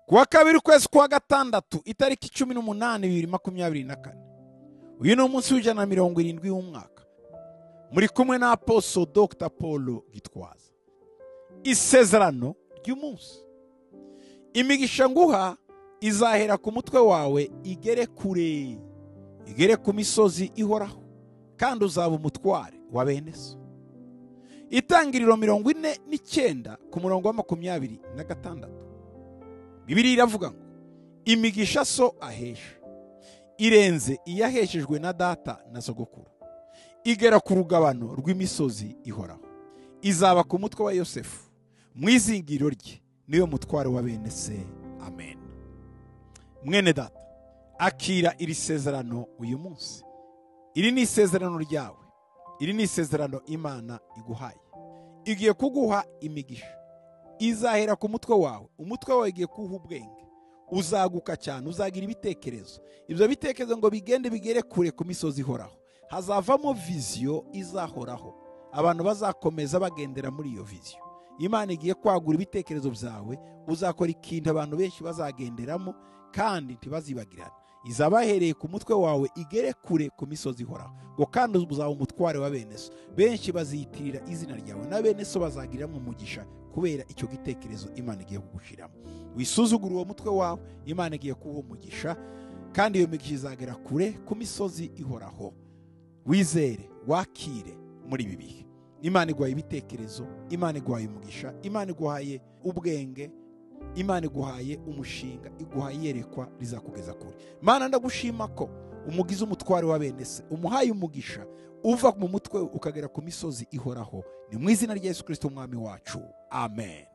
kuwa kabiri ukwezi kwa gatandatu itariki cumi n'umunani bibiri makumyabiri na kane uyu ni umunsi w'ijana na mirongo irindwi w'umwaka muri kumwe na aposo dr paul gitwaza isezerano ry'umunsi imigisha nguha izahera ku mutwe wawe igere kure igere ku misozi ihoraho kandi uzaba umutware wa bene so itangiriro mirongo ine n'icyenda ku murongo wa makumyabiri na gatandatu bibiriya iravuga ngo imigisha so ahesha irenze iyo aheshejwe na data na sogokuru igera ku rugabano rw'imisozi ihoraho izaba ku mutwe wa yosefu mu izingiro rye niyo mutware wa bene se amen mwene data akira iri sezerano uyu munsi iri ni isezerano ryawe iri ni isezerano imana iguhaye igiye kuguha imigisha izahera ku mutwe wawe umutwe wawe ugiye kuwuha ubwenge uzaguka cyane uzagira ibitekerezo ibyo bitekerezo ngo bigende bigere kure ku misozi ihoraho hazavamo viziyo izahoraho abantu bazakomeza bagendera muri iyo viziyo imana igiye kwagura ibitekerezo byawe uzakora ikintu abantu benshi bazagenderamo kandi ntibazibagirane izabahereye ku mutwe wawe igere kure ku misozi ihoraho ngo kandi uzaba umutware wa bene so benshi baziyitirira izina ryawe na bene so bazagiriramo umugisha kubera icyo gitekerezo imana igiye kugushiramo wisuzugura uwo mutwe wawe imana igiye kuwuha umugisha kandi iyo migisha izagera kure ku misozi ihoraho wizere wakire muri ibi bihe imana iguhaye ibitekerezo imana iguhaye umugisha imana iguhaye ubwenge imana iguhaye umushinga iguhaye iyerekwa rizakugeza kure mana ndagushima ko umugize umutware wa bene se umuhaye umugisha uva mu mutwe ukagera ku misozi ihoraho ni mu izina rya yesu kirisito umwami wacu amen